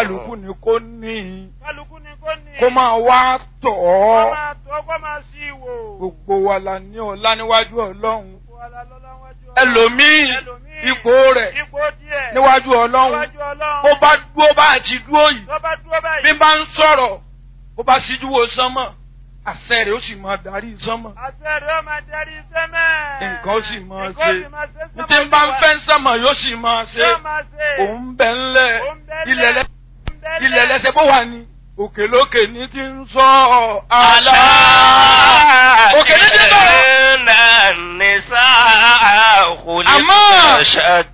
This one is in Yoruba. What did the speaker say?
kálukú ni kò ní kálukú ni kò ní. kó máa wá tọ̀ kó ọ́ máa tó kó máa sí ìwò. gbogbo wa la ní ọlá níwájú ọlọ́run Gbogbo wa la lọ́lá wájú Ọlọ́run. ẹlòmíì Ẹlòmíì, ipò rẹ̀ ipò díẹ̀. níwájú ọlọ́run níwájú Ọlọ́run. bó bá dúró bá àti dúró yìí tó bá dúró báyìí. bí bá ń sọ̀rọ̀ bó bá síjú wo sánmọ̀ àṣẹ rẹ̀ ó sì máa darí sánmọ̀ àṣẹ rẹ̀ ó máa darí sẹ́mẹ̀. nǹkan ó sì máa Nǹkan ó ṣe sì máa ṣe ní tí ń bá ń fẹ́ sánmọ̀ yóò sì máa ṣe Yóò máa ṣe. òun bẹ̀ ńlẹ̀ Òun bẹ́lẹ̀. ilẹ̀ lẹ́ Òun bẹ́lẹ̀. ilẹ̀ lẹ́sẹ̀ bó wà ní òkè lókè ní ti ń sọ àlá. òkè ní ti bọ̀. Inna nisa khuliqna Àmọ́- shatta.